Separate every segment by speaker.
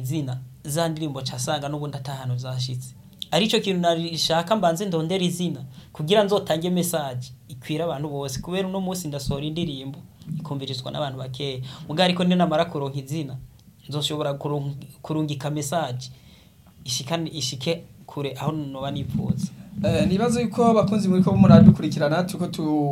Speaker 1: izina za ndirimbo casanga n'ubundi atahano zashitse arico kintu narishaka mbanze ndondera izina kugira nzotange message ikwira abantu bose kubera uno munsi ndasohora indirimbo ikumvirizwa n'abantu bakeya muga ariko ninamara kuronka izina nzoshobora kuron- kurungika message ishikane ishike kure aho noba nipfuza
Speaker 2: Eh, nibaze yuko abakunzi muri ko muradukurikirana tuko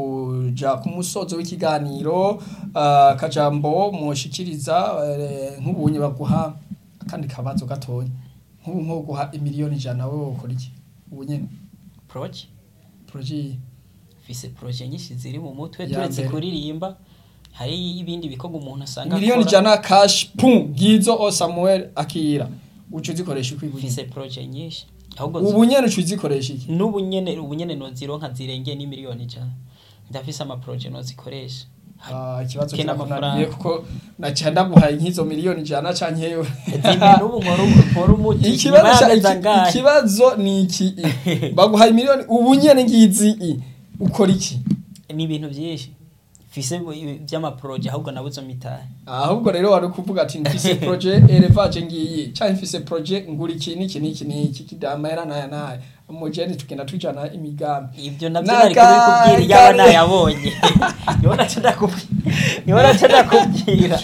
Speaker 2: tuja ku musozo w'ikiganiro ah, kajambo mushikiriza eh, nk'ubunye baguha akandi kabazo gatonya nk'ubu nko guha imiliyoni ijana wowe ukora iki ubu nyene
Speaker 1: proje
Speaker 2: projet
Speaker 1: fise proje nyinshi ziri mu mutwe
Speaker 2: Ya
Speaker 1: turetse
Speaker 2: mbere.
Speaker 1: kuririmba hari ibindi bikorwa umuntu asanga
Speaker 2: miliyoni
Speaker 1: akora.
Speaker 2: ijana cash pum ngizo o Samuel akira uco uzikoresha iki
Speaker 1: mfise proje nyinshi ahubwo
Speaker 2: ubu nyene uco uzikoresha iki
Speaker 1: n'ubu nyene ubu nyene nozironka zirengeye n'imiliyoni ijana ndafise amaproje nozikoresha
Speaker 2: Ah, ikibazo
Speaker 1: Kena
Speaker 2: kirakunaniye
Speaker 1: amafaranga.
Speaker 2: kuko naca ndaguhaye nk'izo miliyoni ijana canke yewe
Speaker 1: zimwe n'ubu nkora nkora umuti nyuma
Speaker 2: ikibazo
Speaker 1: y'amezi
Speaker 2: iki-
Speaker 1: angahe
Speaker 2: ikibazo ni iki baguhaye miliyoni ubu nyene ngizi i ukora iki
Speaker 1: ni ibintu byinshi mfise by'amaproje ahubwo nabuze mitahe
Speaker 2: ahubwo rero wari kuvuga ati mfise projet elevage ngiyi canke mfise projet ngura iki niki niki niki kidamahera naya naya umujeni tugenda tujana imigambi
Speaker 1: ibyo nabyo
Speaker 2: Naka-
Speaker 1: nari kubikubwira yaba
Speaker 2: kare.
Speaker 1: nayabonye niho naca ndakubwira niho naca ndakubwira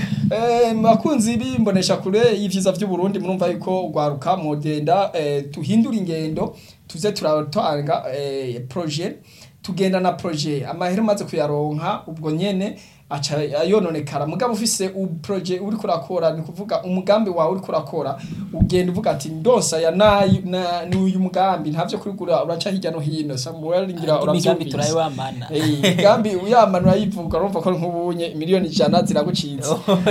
Speaker 2: Eh, bakunzi bimbonesha kure y'ivyiza vy'uburundi murumva yuko ugwaruka mugenda eh, tuhindura ingendo tuze turatanga eh, projet tugenda na projet amahera umaze kuyaronka ubwo nyene aca ayononekara mugabo ufise u projet uri kurakora ni kuvuga umugambi wawe uri kurakora ugenda uvuga ati ndonsa ya nayi na ni uyu mugambi ntavyo kurigura uraca hirya no hino Samuel ngira
Speaker 1: imigambi
Speaker 2: uravyumvise
Speaker 1: turayibamana
Speaker 2: Eh, imigambi uyamana urayivuga urumva ko nk'ubunye miliyoni ijana ziragucitse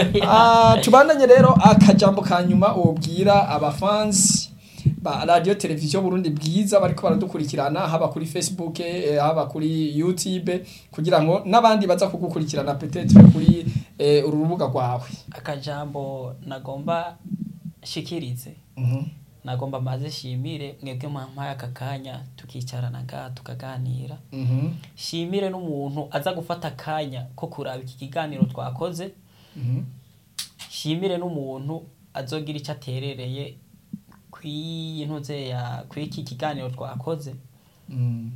Speaker 2: Ah, tubandanye rero akajambo ka nyuma ubwira abafansi ba radio televiziyo Burundi bwiza bariko baradukurikirana haba kuri Facebook eh, haba kuri YouTube kugira ngo n'abandi baza kugukurikirana peut-être kuri eh, uru rubuga rwawe
Speaker 1: akajambo nagomba shikirize
Speaker 2: Mhm.
Speaker 1: nagomba maze shimire mwebwe mwampaye aka kanya tukicarana ngaha tukaganira
Speaker 2: Mhm.
Speaker 1: shimire n'umuntu aza gufata akanya ko kuraba iki kiganiro twakoze
Speaker 2: Mhm.
Speaker 1: shimire n'umuntu azogira icyo aterereye kw'iyi ntuze ya kw'iki kiganiro twakoze
Speaker 2: Mhm.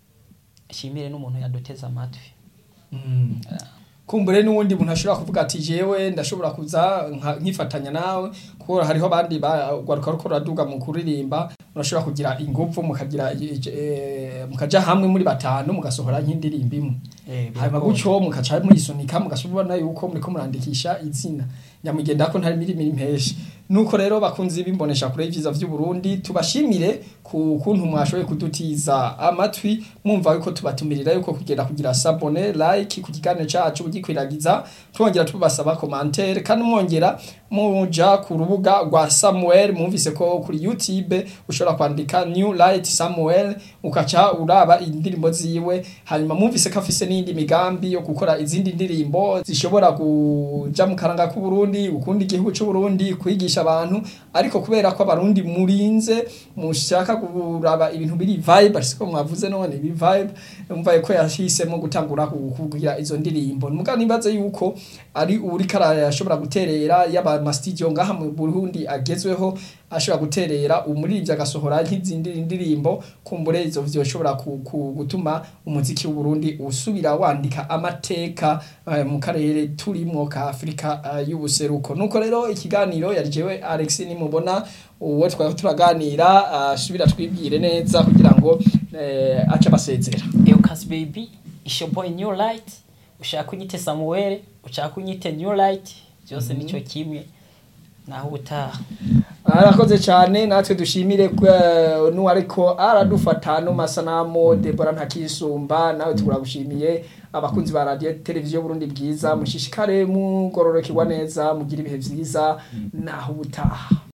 Speaker 1: shimire n'umuntu yaduteze amatwi
Speaker 2: Mm. kumbure n'uwundi muntu ashobora kuvuga ati jewe ndashobora kuza nka- nkifatanya nawe kuko hariho abandi bagwaruka ruko ruraduga mu kuririmba murashobora kugira ingufu mukagira eh, mukaja hamwe muri batanu mugasohora nk'indirimbo imwe hanyuma gutyo mukaca muyisunika mugashobora yuko muriko murandikisha izina nyamugenda ko ntari mirimo impeshe nuko rero bakunzi bimbonesha kure y'ivyiza vy'u Burundi tubashimire ku kuntu mwashoboye kudutiza amatwi mwumva yuko tubatumirira yuko kugenda kugira sabone like ku kiganiro cacu ugikwiragiza twongera tubasaba commentaire kandi mwongera muja ku rubuga rwa Samuel mwumvise ko kuri YouTube ushobora kwandika New Light Samuel ukaca uraba indirimbo ziwe hanyuma mwumvise ko afise n'indi migambi yo gukora izindi ndirimbo zishobora kuja mu karanga k'u Burundi ukunda igihugu c'u Burundi kwigisha abantu ariko kubera ko abarundi murinze mushaka kuraba ibintu biri vibe ariko mwavuze none biri vibe umva ko yashisemo gutangura kugira izo ndirimbo muga nibaze yuko ari uri karashobora guterera yaba ma studio ngaha mu Burundi agezweho ashobora guterera umuririmbyi agasohora nk'izindi ndirimbo kumbure izo vyoshobora ku- ku- gutuma umuziki w'u Burundi usubira wandika amateka eh, mu karere turimwo ka Afrika eh, y'ubuseruko nuko rero ikiganiro yari jewe Alex nimubona uwo twari turaganira asubira twibwire neza kugira ngo eh, ace basezera
Speaker 1: Eucas baby it's your boy New Light ushaka unyite Samuel ushaka unyite New Light byose nico kimwe naho ubutaha
Speaker 2: arakoze cyane natwe dushimire kwa- n'uwariko aradufata no masanamu Debora ntakisumba nawe turagushimiye abakunzi ba radio televiziyo Burundi bwiza mushishikare mugororokirwa neza mugira ibihe vyiza naho ubutaha